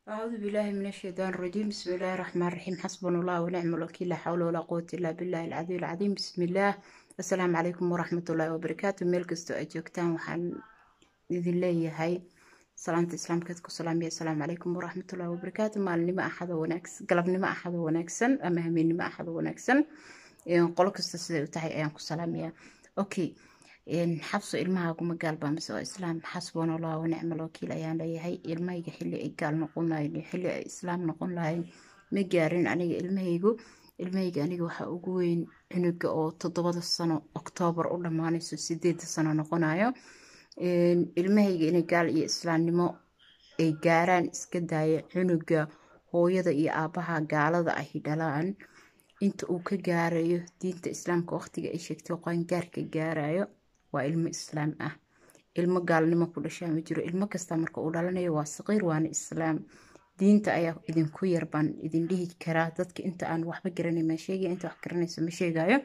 أعوذ بالله من الشيطان الرجيم بسم الله الرحمن الرحيم حسبنا الله ونعم الوكيل لا حول ولا قوة إلا بالله العلي العظيم بسم الله السلام عليكم ورحمة الله وبركاته meel kastoo ay joogtaan waxaan idin leeyahay salaanta islaamkeed ku salaamiya asalaamu calaykum waraxmatullahi wabarakaatu maalinimo axado wanaagsan galabnimo axado wanaagsan ama hameennimo axado wanaagsan qolo kasta siday u tahay ayaan ku salaamayaa okay xabso ilmahaaguma gaalbaa mise waa islaam xasbuna allah wanicma alwakiil ayaan leeyahay ilmahayga xilli ay gaal noqon lahayn iyo xilli ay islaam noqon lahayn ma gaarin aniga ilmahaygu ilmahayga aniga waxaa ugu weyn cunuga oo toddobada sano oktoobar u dhammaanayso sideeda sano noqonayo ilmahayga inay gaal iyo islaamnimo ay gaaraan iska daaya cunuga hooyada iyo aabaha gaalada ahi dhalaan inta uu ka gaarayo diinta islaamka waqtiga ay sheegtay qaangaarka gaarayo waa ilmo islaam ah ilmo gaalnimo ku dhashaa ma jiro ilmo kasta marka uu dhalanayo waa saqiir waana islaam diinta ayaa idinku yar baan idin dhihi karaa dadka inta aan waxba garanay ma sheegaya inta wax garanayso ma sheegayo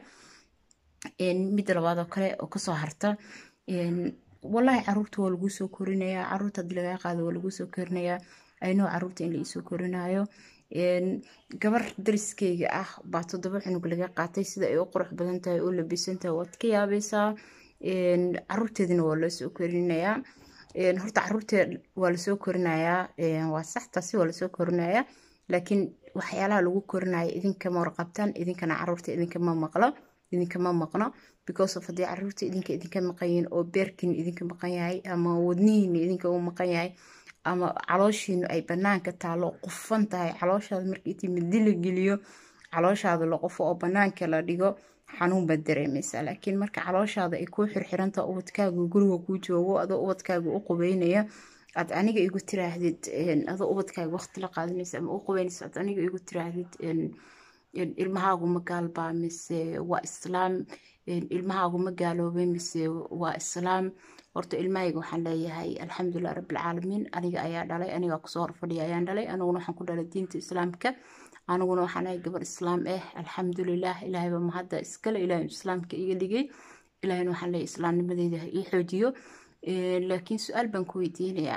midda labaad oo kale oo kasoo harta wallaahi caruurta waa laguu soo korinayaa caruurta haddii lagaa qaado waa laguu soo korinayaa aynoo caruurta in la iisoo korinayo gabar dariskeyga ah baa toddoba cunug laga qaatay sida ay u qurux badan tahay oo labisan tahay waad ka yaabaysaa caruurteedina waa loo soo korinayaa horta caruurteed waa lasoo korinayaa waa sax taasi waa lasoo korinayaa laakiin waxyaalaha lagu korinaya idinkama warqabtaan idinkana caruurta idinkama maqlo idinkama maqno because of haddii caruurta idinka idinka maqan yihiin oo beerkiina idinka maqan yahay ama wadnihiina idinka u maqan yahay ama calooshiinu ay banaanka taalo qufan tahay calooshaada marka intii midi la geliyo calooshaada la qofo oo banaanka la dhigo xanuun baad dareemaysaa laakiin marka calooshaada ay kuu xirxirantaha ubadkaagu guriga kuu joogo adoo ubadkaaga u qubeynaya aad aniga igu tiraahdid adoo ubadkaaga waqti la qaadanaysa ama u qubeynaysa aad aniga igu tiraahdid ilmahaagu ma gaalbaa mise waa islaam ilmahaagu ma gaaloobay mise waa islaam horta ilmahayga waxaan leeyahay alxamdulilah rabbilcaalamiin aniga ayaa dhalay anigaa kusoo horfadhiya ayaan dhalay aniguna waxaan ku dhalay diinta islaamka aniguna waxaan ahay gabar islaam ah alxamdulilah ilaahayba mahadda iskale ilaahay islaamka iga dhigay ilaahayna waxaan leeyahay islaamnimadeyda ha ii xoojiyo laakiin su-aal baan ku weydiinayaa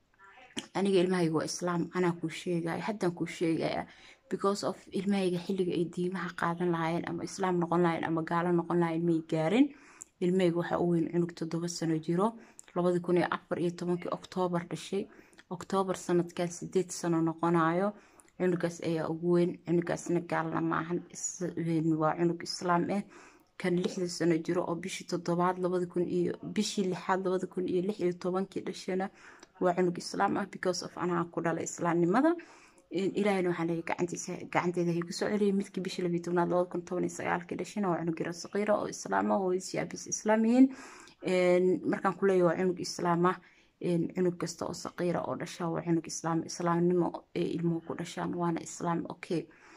aniga ilmahayga waa islaam anaa kuu sheegaya haddaan kuu sheegaya because of ilmahayga xilliga ay diimaha qaadan lahaayeen ama islaam noqon lahayen ama gaalo noqon lahayen may gaarin ilmahayga waxaa u weyn cunug toddoba sano jiro labadi kun iyo afar iyo tobankii oktoobar dhashay oktoobar sanadkan sideed sano noqonayo cunugaas ayaa ugu weyn cunugaasna gaalna maahan waa cunug islaam ah kan lixda sano jiro oo bishii toddobaad labadi kun iyo bishii lixaad labadi kun iyo lix iyo tobankii dhashana waa cunug islaam ah because of anaa ku dhalay islaamnimada ilaahayna waxaan leeyahay gacantiisa gacanteeda hay kusoo celiyay midkii bishii labiyi tobnaad labada kun toban iyo sagaalkii dhashana waa cunug yaro saqiira oo islaama oo siyaabis islaam yihiin markaan ku leeyahay waa cunug islaam ah cunug kasta oo saqiira oo dhasha waa cunug islaam islaamnimo ee ilmuhu ku dhashaan waana islaam okay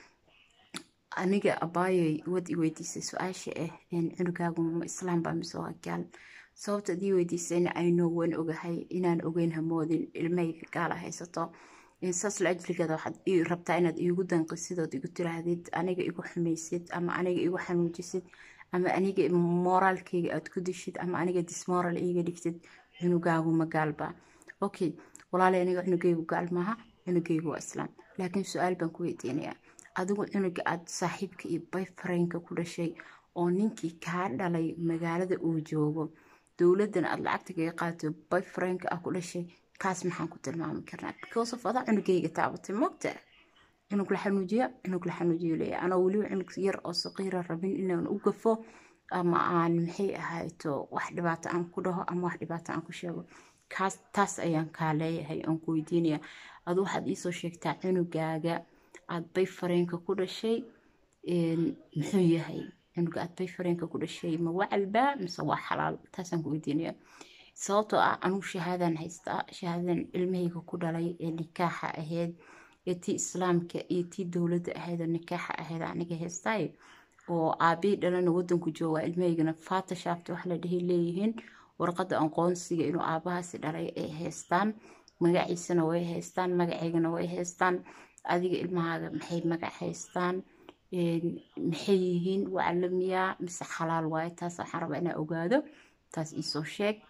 aniga abaayay wad i weydiisay su-aasha ah cunugaagu ma islaam baa mise waa gaal sababta ad ii weydiisayna aynoo wan ogahay inaan ogeyn hamoodin ilmahayga gaala haysato saas la ajligeeda waxaad rabtaa inaad iigu danqisidood igu tiraahdid aniga igu xumaysid ama aniga igu xanuujisid ama aniga moraalkeyga aad ku dishid ama aniga dismoral iiga dhigtid cunugaagu ma gaalba okay walaalay aniga cunugaygu gaal maaha cunugaygu waa islaam laakiin su-aal baan ku weydiinayaa adigu cunuga aad saaxiibka iyo bayfraynka ku dhashay oo ninkii kaa dhalay magaalada uu joogo dowladan aad lacagta kaga qaato bayfraynka ah ku dhashay kaas maxaan ku tilmaami karnaa because of adaa cunugayga taabatay moogta cunug la xanuujiya cunug la xanuujiyo leeya anoo weliba cunug yar oo saqiira rabin inaan u gafo ama aan maxay ahayto wax dhibaato aan ku dhaho ama wax dhibaato aan ku sheego kaas taas ayaan kaa leeyahay oon ku weydiinaya adu waxaad iisoo sheegtaa cunugaaga aad bay fareenka ku dhashay muxuu yahay cunuga aad bay fareenka ku dhashay ma wacalba mise waa xalaal taasaan ku weydiinaya sababtoo ah anugu shahaadaan haystaa shahaadan ilmahayga ku dhalay ee nikaaxa ahayd ee tii islaamka iyo tii dowladda ahayd oo nikaaxa ahayd aniga haystaaye oo aabihii dhalana wadanku jooga ilmahaygana fatashaafta wax la dhahay leeyihiin warqadda aqoonsiga inuu aabahaasi dhalay ay haystaan magaciisana way haystaan magaceygana way haystaan adiga ilmahaaga maxay magac haystaan maxay yihiin wacalamiyaa mise xalaal waaye taas waxaan rabaa inaa ogaado taas iisoo sheeg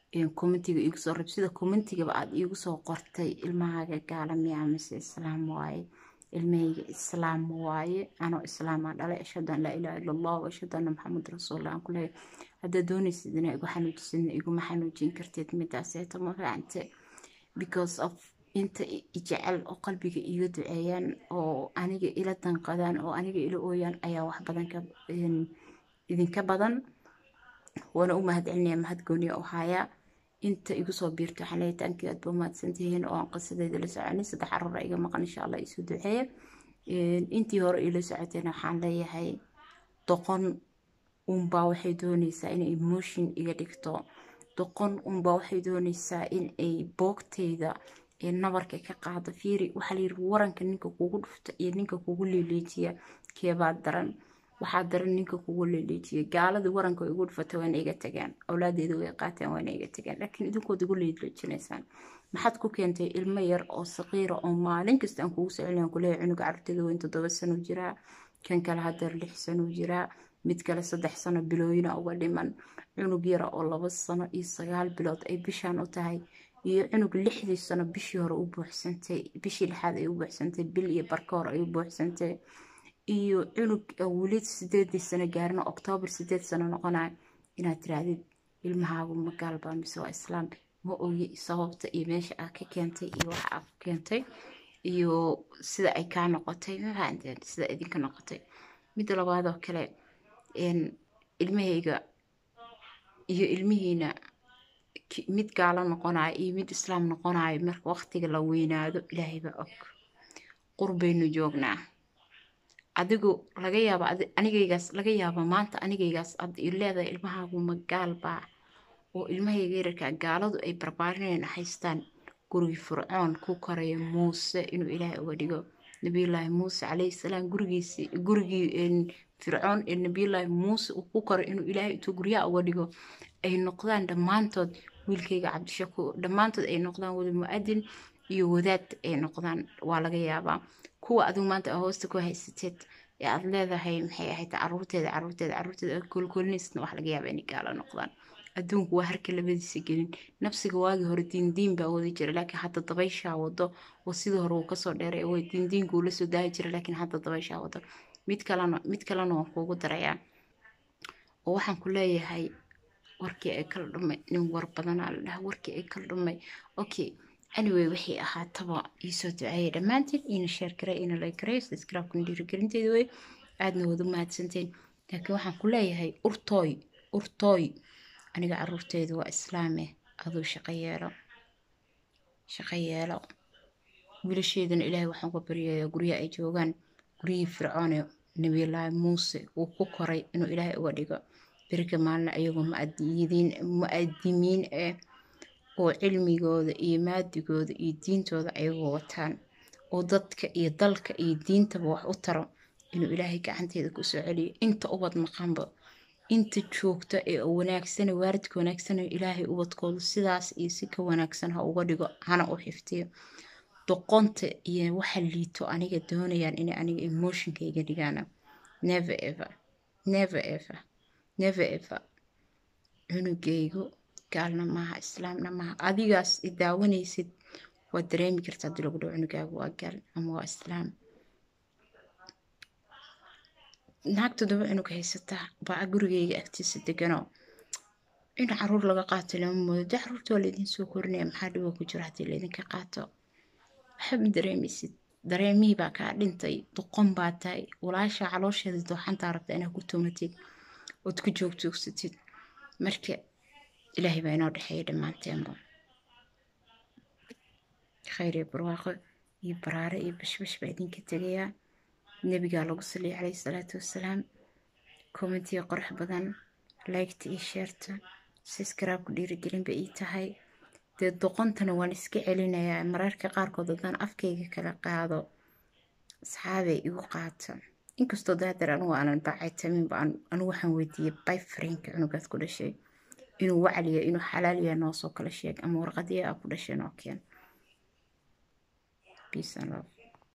commentiga iigu soo rab sida commentigaba aada iigu soo qortay ilmahaaga gaala miyaa mise islaam waaye ilmahayga islaam waaye anoo islaamaa dhalay ashhadu an laa ilaha illa allah wa ashhadu anna maxamed rasuullah aan ku leeyahay haddaad doonaysid inaa igu xanuujisidna iguma xanuujin kartid midaaseeto ma fahamte because of inta ijecel oo qalbiga iiga duceeyaan oo aniga ila danqadaan oo aniga ila ooyaan ayaa wax badan ka idinka badan waana u mahad celinaya mahad gooniya oo hayaa inta igu soo biirto waxaan leeyahay taankii aad ba mahadsantihiin oo aan qisadeeda la soconay saddex carruura iga maqan insha allah isu duceeya intii hore ila socoteena waxaan leeyahay doqon unbaa waxay doonaysaa inay emotion iga dhigto doqon unbaa waxay doonaysaa in ay boogtayda nabarka ka qaado fiiri waxaa la yiri waranka ninka kugu dhufta iyo ninka kugu leeleejiya keebaa daran waxaa daran ninka kugu leeleejiya gaaladii waranka igu dhufata waana iga tagaan awlaadeeda way qaateen waana iga tagaan laakiin idinkood igu leeleejinaysaan maxaad ku keentay ilmo yar oo saqiira oo maalin kasta aan kugu socelin aan kuleeyahay cunuga carruurteeda weyn toddoba sano jiraa kan kale hadeer lix sano jiraa mid kale saddex sano bilooyina uga dhiman cunug yara oo laba sano iyo sagaal bilood ay bishaan u tahay iyo cunug lixdii sano bishii hore u buuxsantay bishii lixaad ay u buuxsantay bil iyo barka hore ay u buuxsantay iyo cunug weli sideedii sano gaarina oktoobar sideed sano noqonaya inaad tiraahdid ilmahaagu ma gaalbaa mise waa islaam ma ogi sababta iyo meesha aad ka keentay iyo waxa aad ku keentay iyo sida ay kaa noqotay mafahanteen sida idinka noqotay midda labaadoo kale ilmahayga iyo ilmihiina mid gaalo noqonayo iyo mid islaam noqonayo marka waqtiga la weynaado ilaahay baa og qurbaynu joognaa adigu laga yaaba anigaygaas laga yaaba maanta anigaygaas ad leedahay ilmahaagu ma gaal baa oo ilmahayga yararkaa gaaladu ay barbaarinayna haystaan gurigii fircoon ku koraya muuse inuu ilaahay uga dhigo nabiyullaahi muuse calayhi salaam gurigiisi gurigii fircoon ee nabiyullaahi muuse uu ku koray inuu ilaahay intuu guryaha uga dhigo ay noqdaan dhammaantood wiilkayga cabdishakuur dhammaantood ay noqdaan wada mu-adin iyo wadaad ay noqdaan waa laga yaabaa kuwa adigu maanta aa hoosta ku haysateed ee aada leedahay maxay ahayd caruurteeda caruurteeda caruurteeda kolkolinaysna wax laga yaaba inay gaalo noqdaan adduunku waa harka labadiisa gelin nafsiga waagii hore diindiin baa wadi jira laakiin hadda dabayshaa wado oo sidii hore uu kasoo dheeray way diindiinku uu lasoo daahi jira laakiin hadda dabayshaa wado mid kalena mid kalena waan kuugu darayaa oo waxaan ku leeyahay warkii ay kala dhumay nin war badanaa la dhaha warkii ay kala dhumay okay anyway waxay ahaataba iisoo duceeyay dhammaantiin ina sheer garay ina like garay subscribe-kuna dhiirigelinteeda wey aadna wada mahadsanteen laakiin waxaan ku leeyahay urtooy urtooy aniga caruurteedu waa islaame aduu shaqo yeelo shaqo yeelo wiilasheedana ilaahay waxaan ka baryayaa guryaha ay joogaan guryihii fircoone nabiyullaahi muuse uu ku koray inuu ilaahay uga dhigo berika maalina ayagoo mu-adimiin ah oo cilmigooda iyo maadigooda iyo diintooda ayagoo wataan oo dadka iyo dalka iyo diintaba wax u taro inuu ilaahay gacanteeda kusoo celiyo inta ubad maqanba inta joogta ee wanaagsana waaridka wanaagsana ilaahay ubadkooda sidaas iyo si ka wanaagsan ha uga dhigo hana u xiftiyo doqonta iyo waxa liito aniga doonayaan inay aniga emotionka iga dhigaana never ever never ever never ever cunugaygu gaalna maaha islaamna maaha adigaas i daawanaysid waad dareemi kartaa hadii lagu dhaho cunugaagu waa gaal ama waa islaam naag toddoba cunug haysataa baa gurigayga agtiisa deganoo in caruur laga qaato lama moodo de caruurta waa laydin soo korinaya maxaa dhibo ku jiro haddii laydinka qaato waxba dareemaysid dareemihii baa kaa dhintay doqon baa tahay walaasha caloosheeda dooxantaa rabta inaad ku tumatid ood ku joogtoogsatid marka ilaahay baa inoo dhexeeya dhammaanteenba khayr iyo barwaaqo iyo baraare iyo bashbash baa idinka tegayaa nebigaa lagu saliya calayhi salaatu wassalaam commentiga qurux badan liketa iyo sheerta subscribe-ku dhiirigelinba ii tahay dee doqontana waan iska celinayaa mararka qaarkood haddaan afkayga kala qaado asxaabay igu qaata inkastoo daadeer anugu aanan baacaytaminba anigu waxaan weydiiyey byfrienka cunugaad ku dhashay inuu wacliya inuu xalaaliya noo soo kala sheeg ama warqadiya aa ku dhashay noo keen peace and love